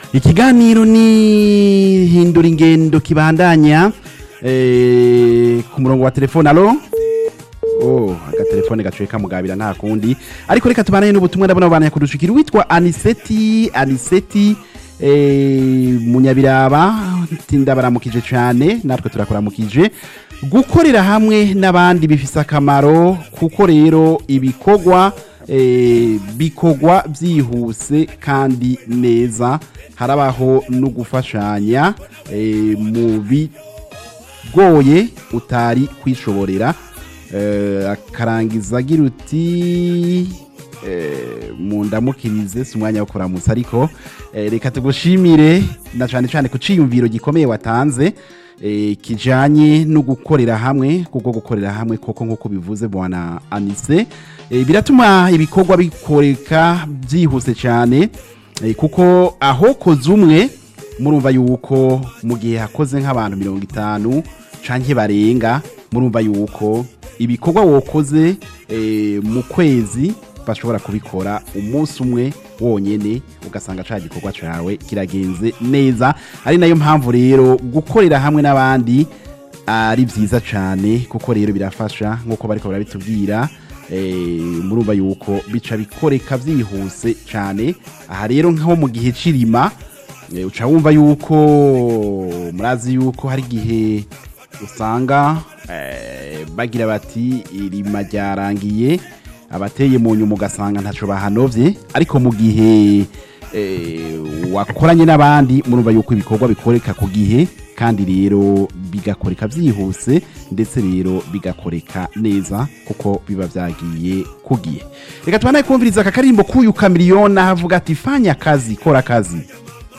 ikiganiro ni hindura ingendo kibandanya eh, ku murongo wa telefone alo oh agatelefone gacuye kamugabira nta kundi ariko reka tubananye n'ubutumwa ndabona bubandanya kudushikira witwa aniseti aniseti eh, munyabiraba tindabaramukije cyane natwe turakuramukije gukorera hamwe n'abandi bifise akamaro kuko rero ibikorwa eh, bikorwa byihuse kandi neza harabaho no gufashanya eh, mu bigoye utari kwishoborera eh, akarangiza agira uti eh, mu ndamukirize si umwanya wo kuramutsa ariko eh, reka tugushimire na cyane cyane ku ciyumviro gikomeye watanze eh, kijanye no gukorera hamwe kuko gukorera hamwe koko nk'uko bivuze bwana anise eh, biratuma ibikorwa bikoreka byihuse cyane eh, kuko aho koze umwe murumva yuko mu gihe hakoze nk'abantu mirongo itanu canke barenga murumva yuko ibikorwa wokoze eh, mu kwezi bashobora kubikora umunsi umwe wonyene ugasanga ca gikorwa cawe kiragenze neza ari nayo mpamvu rero gukorera hamwe n'abandi ari vyiza cane kuko rero birafasha nk'uko bariko barabitubwira eh, murumva yuko bica bikoreka vyihuse cane aha rero nko mu gihe c'irima eh, uca wumva yuko murazi yuko hari igihe usanga eh, bagira bati irima ryarangiye abateye mu nyuma ugasanga ntaco bahanovye ariko mu gihe eh, wakoranye n'abandi murumva yuko ibikorwa bikoreka ku gihe kandi rero bigakoreka byihuse ndetse rero bigakoreka neza kuko biba vyagiye ku gihe reka tubanaye kumviriza aka karimbo k'uyu kamiliyoni ahavuga ati fanya kazi kora kazi